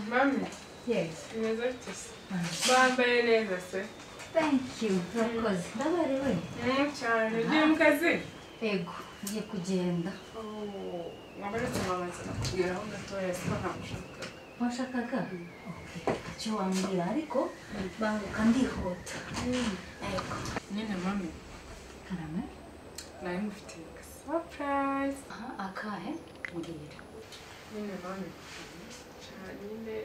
mami Yes. mwiza afite se bambaye neza se Thank you. Urakoze. Ndabarewe. Mm, cyane ugiye mu kazi Ego. Ngiye kugenda. Oh, wabaretse mama nza nakubwiraho gatoya se ntamushakaga Washakaga? Okay. Icyo wambwira ariko banguka ndihuta. Ego. nyine mami Karame. nari ngufitiye surprise Aha, akahe? Mbwira. nyine mami cyane nyine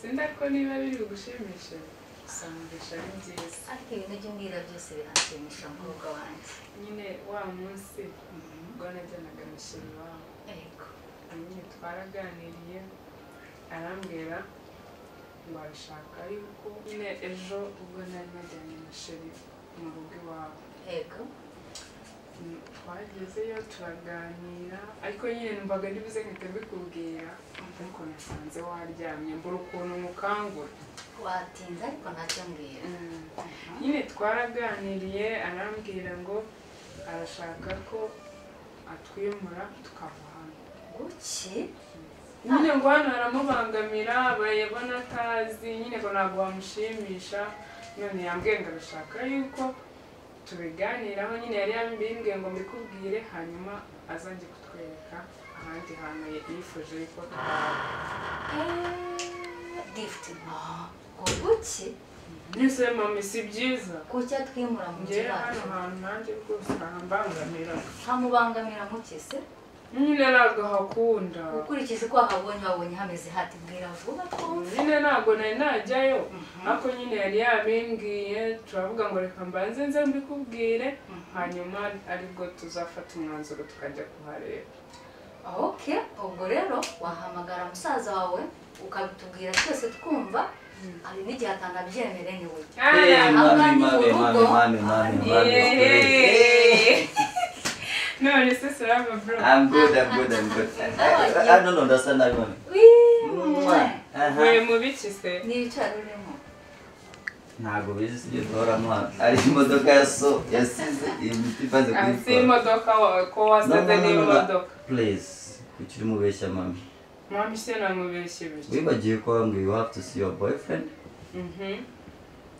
sinda ko niba biri bugushimishe gusangisha ari byiza Ariko ibintu ibyo mbwira byose biranshimisha mukobwa wanjye. nyine wa munsi ubwo najyanaga mishinga iwabo Ego. nyine twaraganiriye arambwira ngo arashaka yuko nyine ejo ubwo nari najyanye na sheri mu rugo iwabo Ego. Mm, twagezeyo turaganira ariko nyine numvaga ntibize nkahita mbikubwira ariko nasanze waryamye mbura ukuntu mukangura Watinze ariko ntacyo mbwira. Mm. nyine twaraganiriye arambwira ngo arashaka ko atwimura tukava hano Guki? nyine ngo hano haramubangamira barayabona atazi nyine ngo ntabwo wamushimisha none yambwiye ngo arashaka yuko tubiganiraho nyine yari yabimbwiye ngo mbikubwire hanyuma azajye kutwereka ahandi hantu yifuje yuko twaba Eh, Gift. Ngo guki? nyuse mami si byiza Guki atwimura mu ngera hano kibazo. hantu nanjye rwose harambangamira Ntamubangamira muki se? nyine ntabwo hakunda ukurikije uko wahabonye wabonye hameze hati bwira vuba twumve nyine ntabwo nari najyayo ariko nyine yari yabimbwiye turavuga ngo reka mbanze nze mbikubwire hanyuma aribwo tuzafata umwanzuro tukajya kuhareba oke ubwo rero wahamagara musaza wawe ukabitubwira twese twumva hari n'igihe atanabyemere ni we Aya, Aha ni mami, mami, mami, urugo. mami, mami, mami, yeee. none se sarava bro I'm good, I'm good, I'm good. I, I, I don't understand that one. Wii, buri Uh-huh. mu biki se ni ibicaro urimo ntabwo bizi ibyo duhoramo ari imodoka ya so yasize imiti ivanze Ah, kuri si imodoka wa- ko wasize n'imodoka please kuki urimo ubeshya mami mama se namubeshye bityo wibagiwe ko wambwiye you have to see your boyfriend Mhm.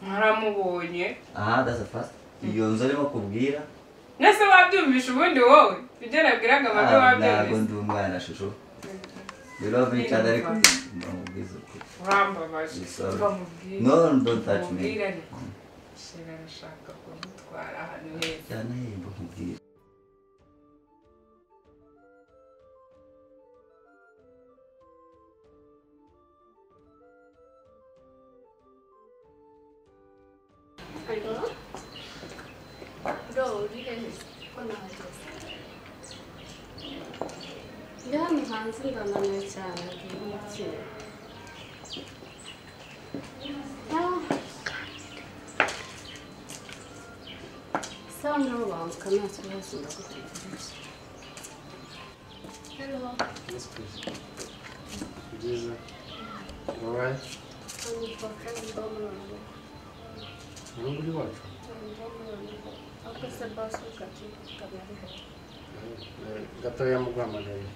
naramubonye aha that's a first iyo nzu arimo kubwira nese wabyumvisha ubundi wowe ibyo nabwiraga abantu Ah, ntabwo wabyumvisha ndi umwana shusho we love each other ariko ndamubwiza ukuri urambabaje Sorry. bamubwire no don't touch me Mubwire ariko. shira arashaka kumutwara ahantu heza cyane yimba nkubwira ndi hano hanze ndananiwe cyane ngiye gukina sawa nawe banguka nta kibazo ndagutegereje Byiza. Alright. Hano kuri wacu. Gatoya muguhamagaye.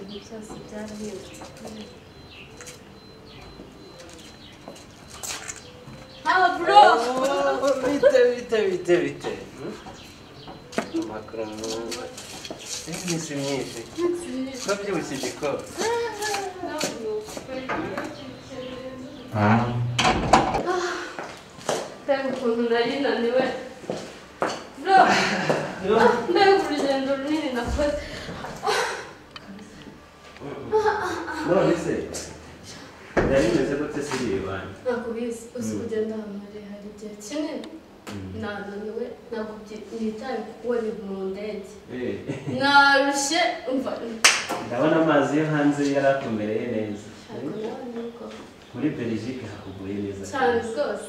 ibintu byose byarahindutse haba bro Bite bite bite bite. Amakuru. Iminsi myinshi. Twabyibushye igikoro. mbega ukuntu nari naniwe bro mbega urugendo runini nakoze none se yari imeze gute siriye banki ntabwo bizi uzi kugenda ahantu harehare igihe kinini nananiwe ntabwo nitaye kuko ni mu ndege narushye umva ndabona amazi yo hanze yari atumereye neza ntabwo nawe nuko muri belgique hakuguye neza cyane rwose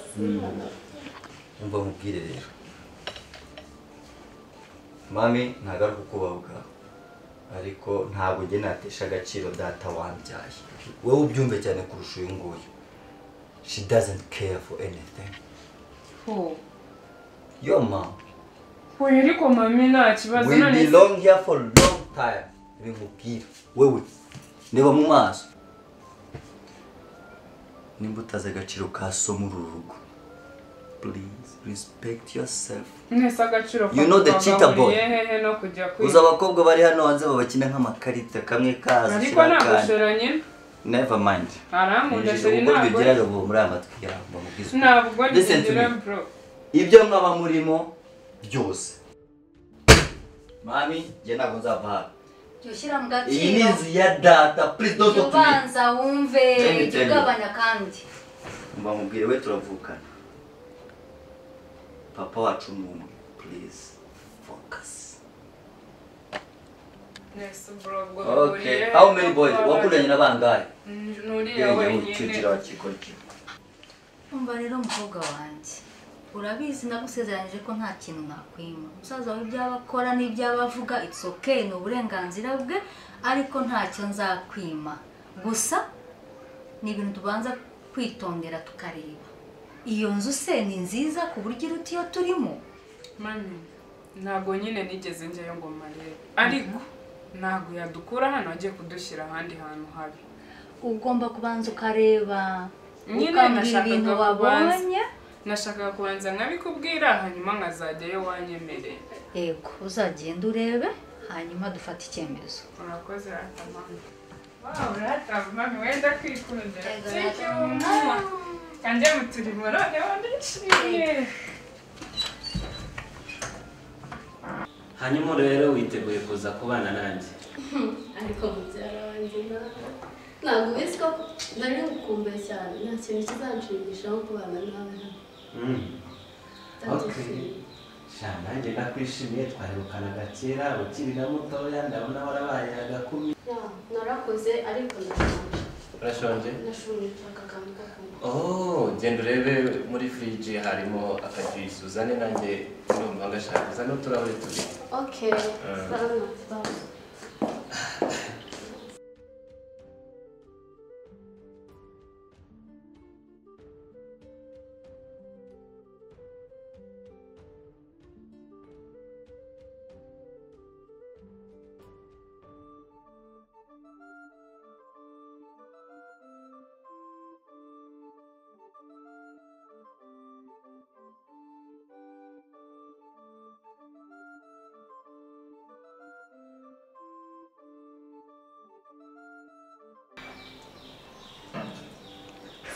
umva nkubwire rero mami ntagaruka ukubabuka ariko ntabwo ujye natesha agaciro data wambyaye wowe ubyumve cyane kurusha uyu nguyu she doesn't care for anything ho yo ma ho ariko mami nta kibazo we none belong here for long time bimubwira wewe reba mu maso nimba utazi agaciro ka so muri uru rugo please respect yourself mwese agaciro You know the cheetah boy. hehe no kujya uzi kwiga abakobwa bari hano hanze babakina nk'amakarita kamwe kaza ariko ushyira akandi nagushora nyine never mind arankunda sheri ubwo ntabwo bigira rubu muri aya matwi yawe mbamubwize ukuri. ntabwo Listen to ntigira me. bro ibyo mwaba murimo byose mami njye ntabwo nzava hano jya ushyira mu iyi ni gaciro inzu ya data please don't jya talk to me ubanza wumve Tell me, jya tell me. ugabanya kandi mbamubwire we turavukana papa wacu ni umwe please focus mwese bro ubwo okay how many boys wakundanye na bangahe nuriya yewe wenyine ukigira wakikora umva rero umukobwa wanjye urabizi nagusezeranyije ko nta kintu nakwima umusaza wawe ibyaba akora n'ibyaba avuga it's okay ni uburenganzira bwe ariko ntacyo nzakwima gusa ni ibintu tubanza kwitondera tukareba iyo nzu se ni nziza ku buryo iruta iyo turimo mani ntabwo nyine nigeze njyayo ngo marebe ariko ntabwo yadukura hano ajye kudushyira ahandi hantu habi ugomba kubanza ukareba Nyine ukambwira nashakaga ibintu kubanza. wabonye nashakaga kubanza nkabikubwira hanyuma nkazajyayo wanyemereye yego uzagenda urebe hanyuma dufate icyemezo urakoze rata mama wawe rata mama wenda kwikundira Yego, Thank you, rata mama. mama. kandi mu turimo noneho ndishimye hanyuma rero witeguye kuza kubana nanjye ariko mubyara wanjye nawe ntabwo ubizi ko nari bukumbe cyane nta kintu kizanshimisha nko kubana nawe hano Mm. Okay. Ndagukunda. sha nanjye ndakwishimiye twaherukanaga kera ukirira mutoya ndabona warabaye agakumi Yeah, narakoze ariko ndashonje urashonje nashonje nshaka akantu ko kunywa oh genda urebe muri firiji harimo akajuisi uzane nanjye numva ngashaka uzane uturahuri tubiri okay sana bye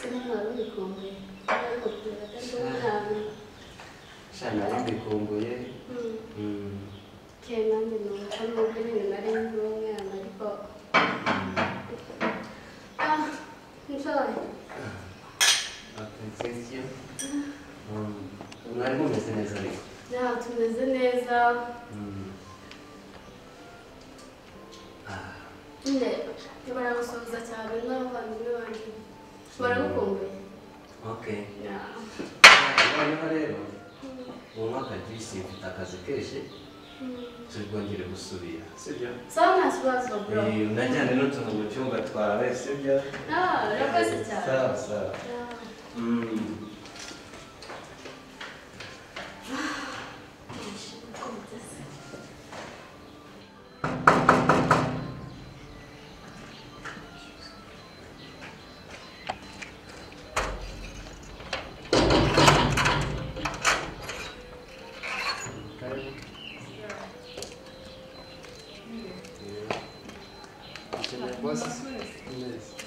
sana bikombe ariko ndagatanga sha nari mbikumbuye Mm. kena nubwo nubwo nyine nari nk'umwana ariko ah njoye Okay, thank you. Mm. mwari mumeze neza ariko nta tumeze neza Mm. nde baragusuhuza cyane n'abavandimwe banjye baragukumbuye okay Yeah. noneho rero unywa akajuisi mfite akazi kenshi tubwongere gusubira sibyo sawa nta kibazo bro Eh, unajyane n'utuntu mu cyumba twawe sibyo ah urakoze cyane sawa sawa Yeah. Mm. ukeneye rwose neza meze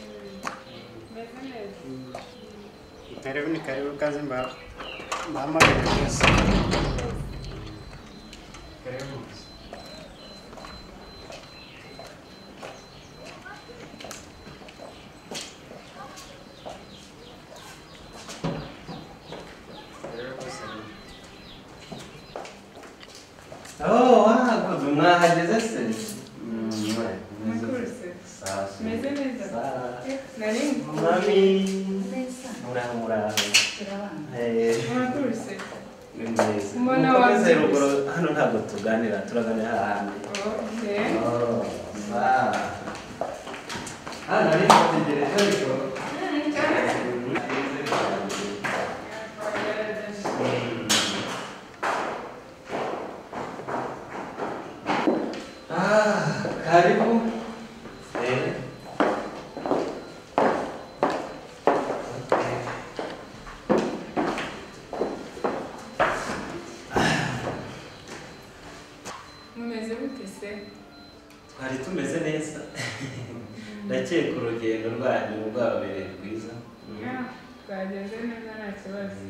neza karibu ni karibu kazi mba mbahamagare rwose karibu Oh, wakoze mwahageze se Mm, mwe, meze Mwakuruse. Sawa, sawa. Meze neza. Sawa. nari Mami. neza Muraho, muraho. turabana Eh, mwakuruse ni mwiza. Mbona Mukomeze wabyirutse. ruguru, hano ntabwo tuganira turaganira hahandi okay Oh, sawa. Ah, nari nategereje ariko. Mm, meze cyane. Mm. twari tumeze neza ndakeka urugendo rwanyu rwababereye rwiza Ya, twagenze neza nta kibazo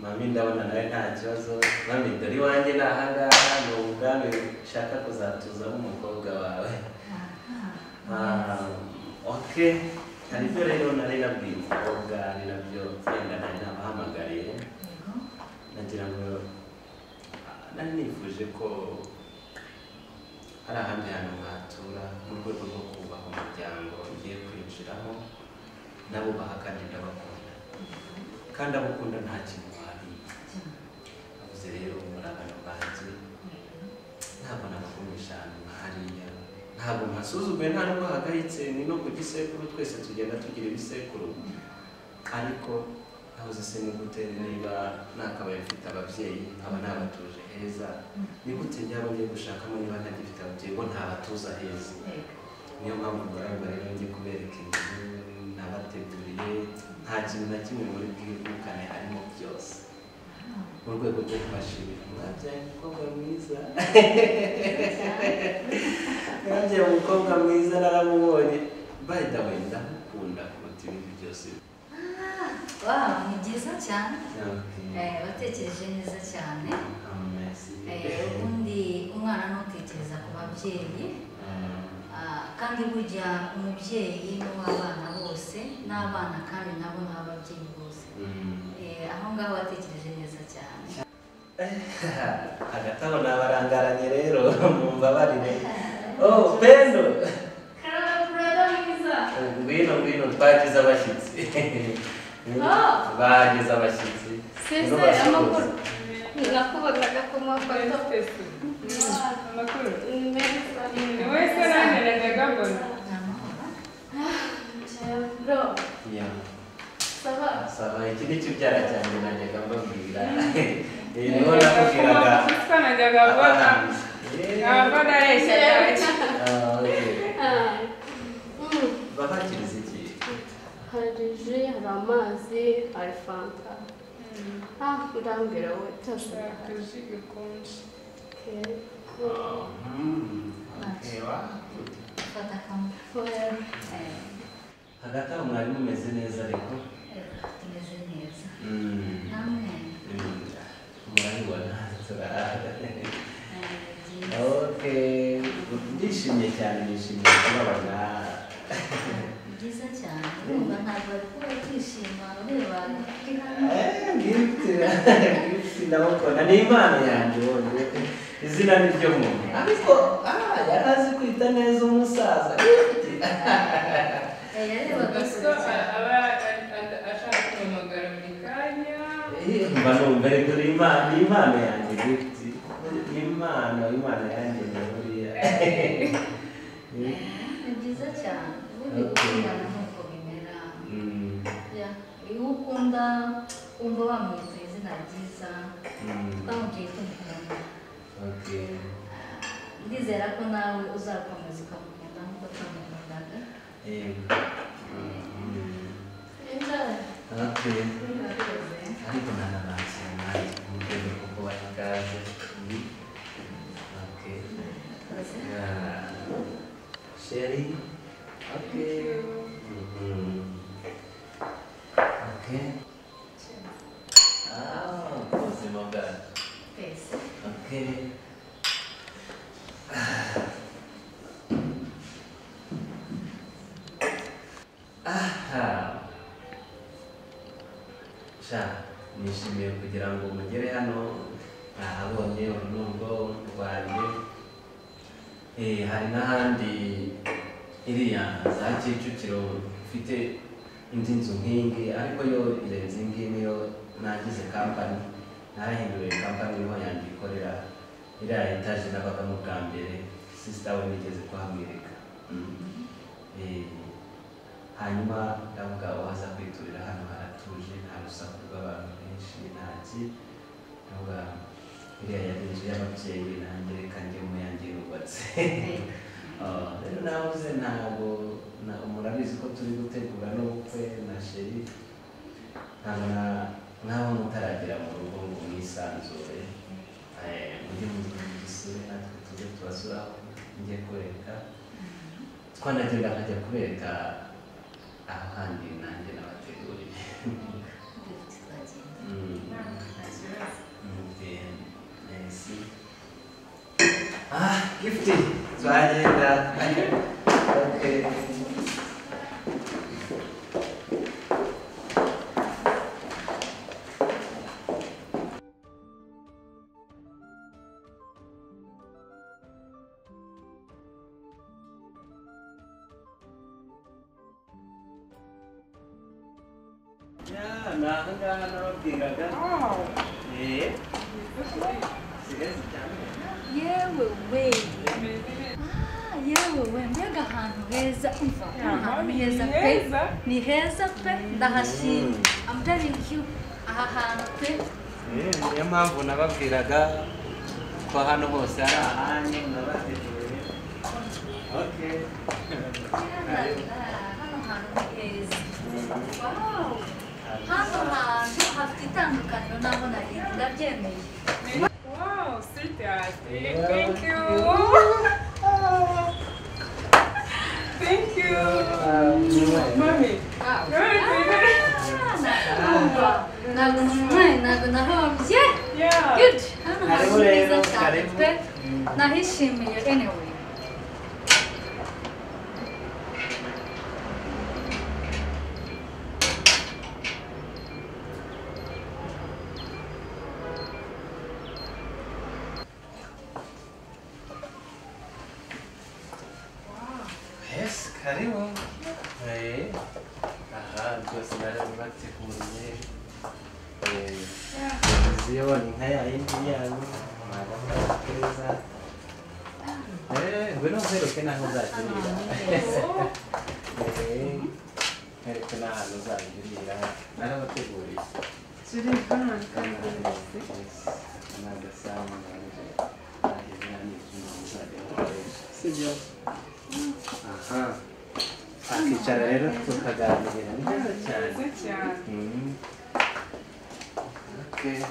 mami ndabona nawe nta kibazo mami dore iwanjye ni ahangaha ni ubwami ushaka kuzatuzamo umukobwa wawe Ah, ok hari ibyo rero nari nabwiye umukobwa ni nabyo wenda nari nabahamagariye nagira ngo ah, nari nifuje ko hari ahandi hantu mwatura mu rwego rwo kubaha umuryango ugiye kwinjiramo ndabubaha kandi ndabakunda kandi abukunda nta kintu wabiye avuze rero muri abantu banjye ntabwo nabagumisha ahantu nka hariya ntabwo mpasuzuguye nta nubwo hagayitse ni no ku gisekuru twese tugenda tugira ibisekuru ariko nabuze se ni gute niba nakabaye mfite ababyeyi aba nabatuje heza ni gute njyaba ngiye gushakamo niba ntagifite ababyeyi bo ntabatuza heza niyo mpamvu mbarangwa rero njye kubereka inzu nabateguriye nta kintu na kimwe muri bwirukane harimo byose mu rwego rwo kubashimira mwabyaye umukobwa mwiza mwabyaye umukobwa mwiza naramubonye by the way ndamukunda kuruta ibindi byose wawe ni byiza cyane Okay. Eh, watekereje neza cyane Ah, merci. Eh, ubundi umwana ntutekereza ku babyeyi Ah, Ah, kandi burya umubyeyi n'uw'abana bose n'abana kandi nabo n'ababyeyi bose mm. Eh, aho ngaho watekereje neza cyane hagati aho nabarangaranye rero mumbabarire oh pendo Karara burada mıyız? ngwino ngwino twagize abashyitsi Ah. bagize abashyitsi Nibo Sese basuhuza. amakuru nakubagaga ko mafoto Tesi. Amakuru. meza Ni wese naneraga gabona. nta mahoro bro Yeah. saba Saba iki ni kibyara cyanjye najyaga mbabwira Eh, niho nakubwiraga Kuko najyaga mbona. abahanzi. Eh, Abavana yeshya cyane. ah, okay. Ah. Mm. babakiriza iki hari ji hari amazi hari fanta ah urambwira wowe cyose Shaka ji gikonje. Okay. Ah, mm, okay, wow. fata kamwe Oya. Eh, hagati aho mwari mumeze neza ariko eh, tumeze neza Mm, namwe mm, murabibona turahagaze eh, byiza. Okay, ndishimye cyane nishimiye kubabona byiza cyane urumva ntabwo bari kuba kwishima ureba ufite hano Eh, gift gift ndabakunda ni impano yanjye wonye izina ni ryo muntu ariko ah, yari azi kwita neza umusaza gift Eh, yarebaga Gusa kure cyane aba a- a- ashaka kumamagara buri kanya. Eh, mba numva rero uri impano ni impano yanjye gift ni impano impano yanjye ni buriya ni byiza cyane ubundi gukundana nk'uko bimera Mm, Ya, iyo ukunda wumva bamwita izina ryiza mm, bamubwiye ko umukunda okay. ndizera ko nawe uzakomeza ukamukunda nk'uko twamukundaga Eh, mm, Inzara. okay. murakoze ariko ntanabakira nawe mu rwego rwo kubaha ikaze Okay. murakoze Yeah. Sherry. Okay. Mhm. Okay. Ah, ubuzima bwacu. twese Okay. Aha. Sha, nishimiye kugira ngo mugere hano nahabonye urunungo rwanjye Eh, hari n'ahandi iriya za Kicukiro mfite indi nzu nk'ingi ariko yo irenze iyi ngiyi niyo nagize kampani narahinduriye kampani niho yanjye ikorera iriya etaje nabagamo bwa mbere sisita we nigeze kuhamwereka Mm. Eh, hanyuma ndavuga waza kwiturira hano haratuje nta rusaku rw'abantu benshi nta ki ndavuga iriya yari inzu y'ababyeyi nanjye reka njyemo yanjye yubatse Ah, rero navuze ntabwo na- murabizi ko turi gutegura n'ubukwe na sheri ntabwo na- nk'aho mutaragera mu rugo ngo mwisanzure Eh, mujye mu- mu gisure natwe tujye tubasuraho njye kureka twanagenda nkajya kubereka aho handi nanjye nabateguriye tuzagenda Mm. nta kibazo gifti turagenda Okay. Ya, ni aha ngaha nababwiraga Eh, sigazi cyane yewe we Ah, yewe we mbega ahantu heza umva Ya, ahantu ni heza pe heza. ni heza pe ndahashimye I'm telling you aha hantu pe Eh, niyo mpamvu nababwiraga ko hano hose ari ahanyu nabateguye okay hano hantu ni heza wow hano hantu hafite itandukaniro n'aho nari ndabyemeye Wow, sweetheart. Yeah. Thank you. Thank you. Mommy. Ah, Good. ntabwo ntabwo ntabwo ntabwo nahombye Yeah. Good. Hano hantu Karibu ni heza rero, cyane karibu. pe nahishimiye anyway yes karibu eh aha rwose nari nabateguriye eh ziyabonye nka ya yindi yanyu mwagahora keza eh ngwino uheruke n'aho hano uzakirira hantu ni heza eh nkereke n'ahantu uzakirira narabateguriye Today, come on, Yes. come on. Another sound manager. I did not need to know what they wanted. Sibyo. Aha. Akicara rero tukaganira ni byiza cyane. Good job. Mhm. Okay.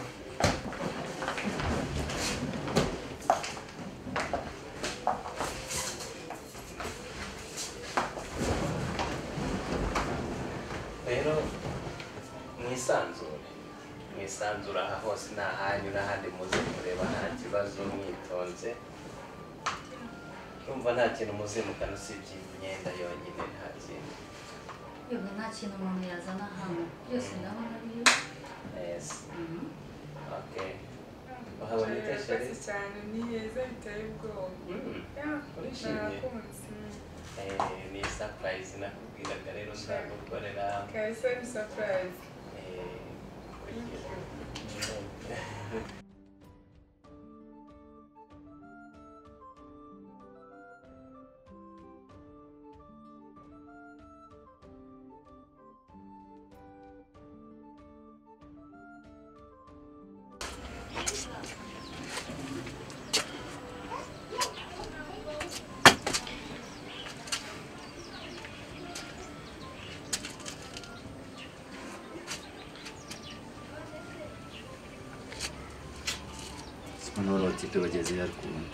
rero mwisanzure mwisanzure aha hose ni ahanyu n'ahandi muze kureba nta kibazo mwitonze urumva nta kintu muzimukana usibye imyenda yonyine nta kintu yewe nta kintu umuntu yazana hano byose ndabona niyo neza Mhm. Okay. Wahaboneka shari. Murakoze cyane, ni heza biteye ubwoba. Mm. Yeah, Urishimye? narakunze. Eh, ni surprise nakubwiraga rero nzagukorera. Kahise ni surprise. Eh, kugira. Simanoro tipe bageze yarukunda.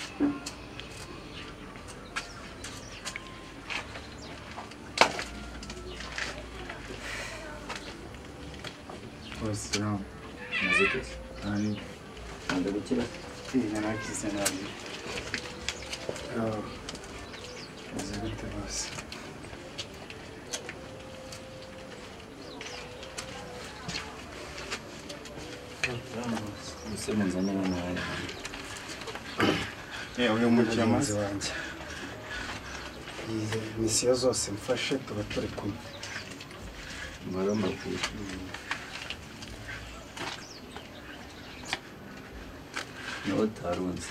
What's wrong? Muzike. And Ntabwo gukira. in an artisanal. Oh, it's a bit of us. Ese munzanye n'umwanya. uyu mugenzi wanjye Iyi misiyo zose mfashe tuba turi kumwe Mbaro makuru. Niwo utarunze.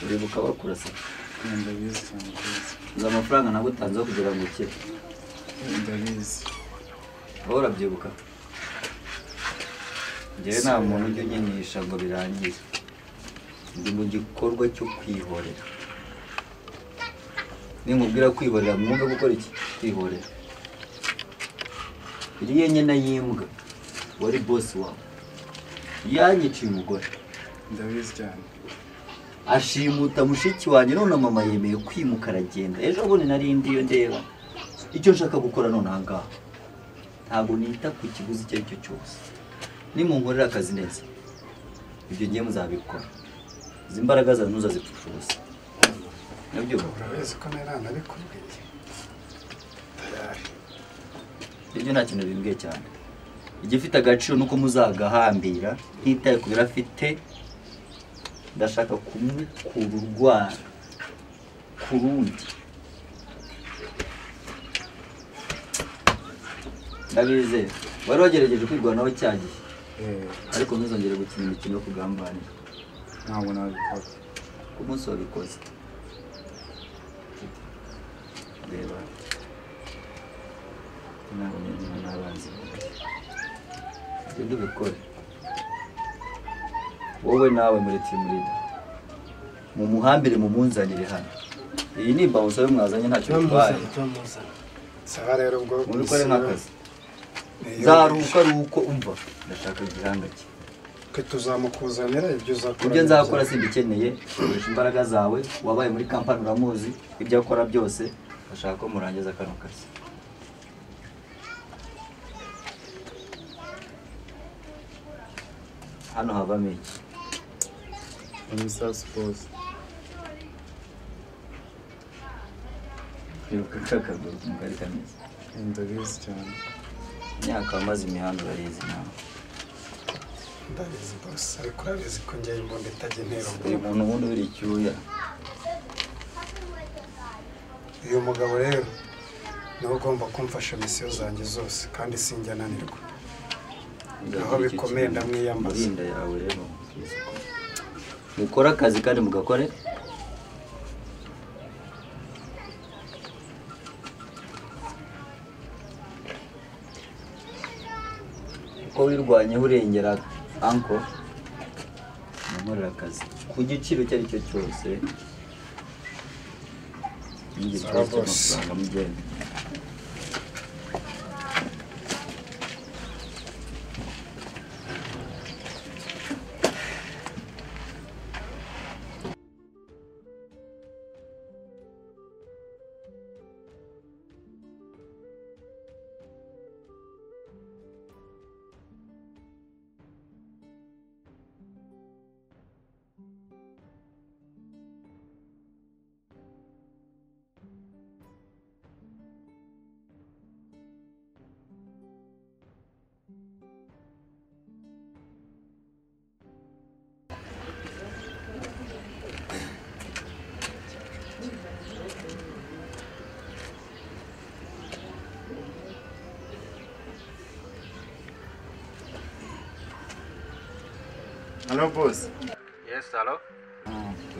Uribuka bakurasa. ndabizi cyane ndabizi Uzi amafaranga nagutanze yo kugira ngo ukire. ndabizi Wowe urabyibuka? Njyewe nta muntu ujya unyinisha ngo birangize. Ndi mu gikorwa cyo kwihorera. Ninkubwira kwihorera mwumve gukora iki? Kwihorera. Iriya nyana y'imbwa wari bosi wawe. Yanyiciye umugore. ndabizi cyane ashimuta mushiki wanjye none mama yemeye kwimuka aragenda ejo bundi nari ndi iyo ndeba icyo nshaka gukora none aha ngaha ntabwo nita ku kiguzi icyo ari cyo cyose nimunkorera akazi neza ibyo ngiye muzabikora izi mbaraga zawe ntuzazipfusha ubusa nabyo urabizi ko nari anabikubwiye tayari ibyo nta kintu bimbwiye cyane igifite agaciro ni uko muzagahambira ntitaye ku biro afite ndashaka kumukura urwara ku rundi ndabizeye wari wagerageje kwirwanaho cya gihe eee ariko ntuzongere gukina imikino yo kugambanira ntabwo nabikora ku munsi wabikoze reba ntabwo nabona n'abanzi ibyo dubikore wowe nawe muri timurida mumuhambire mumunzanire hano iyi ni imbabutso yo mwazanye ntacyo bitwaye turamuzana saba rero ubwo mubikore nk'akazi Niyo- zaruka ari uko umva ndashaka igihanga cye twe tuzamukuzanira ibyo uzakora ibyo nzakora simbikeneye koresha imbaraga zawe wabaye muri kampani uramuzi ibyo akora byose bashaka ko murangiza kano kazi hano havamo iki umusaza bose kwibuka kakaguru k'umugari kameze ndabizi cyane imyaka wamaze imihanda urayizi nawe ndabizi bose ariko urabizi ko njye imbunda itajya intera uyu umuntu muntu ubundi uri icyuya uyu mugabo rero niwe ugomba kumfasha misiyo zanjye zose kandi sinjya ananirwa Aho bikomeye ndamwiyambaza. murinda yawe rero mukore akazi kandi mugakore uko wirwanyeho urengera anko namukorera akazi ku giciro icyo ari cyo cyose n'igi Sara boss. cy'amafaranga mugende Halo boss. yesi haro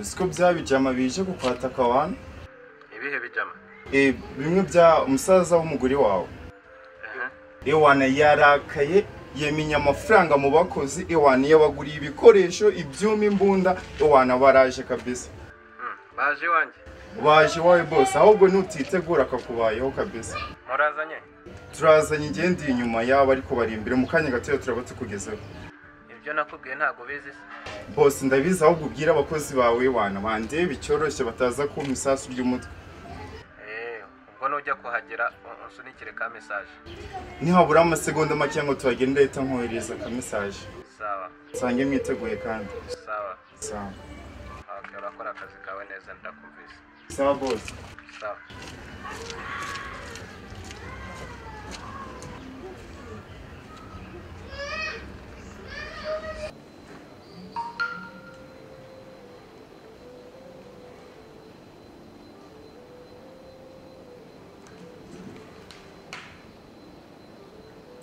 Uzi ko bya bijama bije gukwata kwa wani? ibihe bijama Eh, bimwe bya umusaza w'umugore wawe. Ewana yarakaye yemenya amafaranga mu bakozi ewana yabaguriye ibikoresho ibyuma imbunda ewana baraje kabisa baje iwanjye baje iwawe bose ahubwo nutitegura akakubayeho kabisa murazanye turazanye igenda inyuma yabo ariko bari imbere mu kanya gatoya turaba tukugezeho ibyo nakubwiye ntabwo ubizi se bose ndabizi ahubwo ubwira abakozi bawe wana bandebe icyoroshye bataza kumpa isasu ry'umutwe eee ubwo nujya kuhagera u- unsunikire ka mesaje nihabura amasegonda make ngo tuhagende leta nkohereza ka mesaje sawa nsange mwiteguye kandi sawa sawa okay, urakora akazi kawe neza ndakumvise sawa bose sawa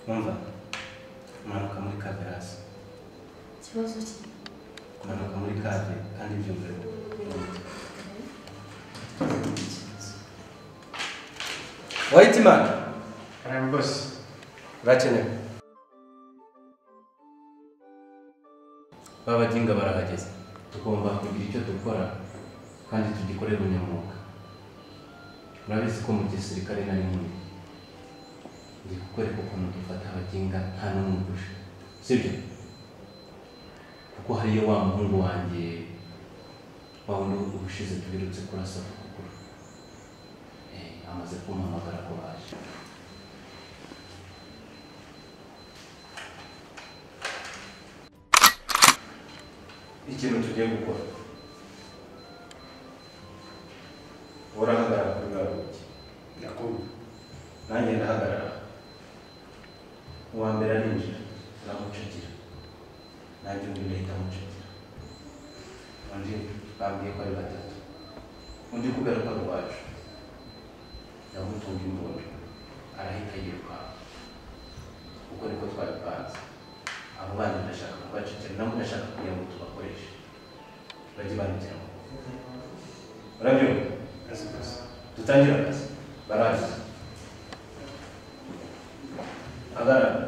twumva kumanuka muri kave hasi Ikibazo ki? kumanuka muri kave kandi ibyo mbere wayiti mani karame bose birakenewe babaginga barahageze tugomba kugira icyo dukora kandi tugikorera ubunyamwuga murabizi ko mu gisirikare nari muri ndi kukwereka ukuntu dufata abaginga nta n'umwe urusha sibyo kuko hariyo wa muhungu wanjye wabona ubushize tubirutse kurasa ukuguru Eh, amaze kumpamagara ko baje ikintu tugiye gukora urahagarara kuri baruki ndakumva nanjye ndahagarara uwa mbere arinjira ndamucukira nanjye undi ndahita amucukira undi bambwiye ko ari batatu undi kubera ko ari uwacu ndamutunga imbunda arahita yirukanka uko niko twabipanze abo bana ndashaka kubaceceka nabo ndashaka kugira ngo tubakoreshe bajye bandikira amakuru urabyumva dutangire akazi barazi hagarara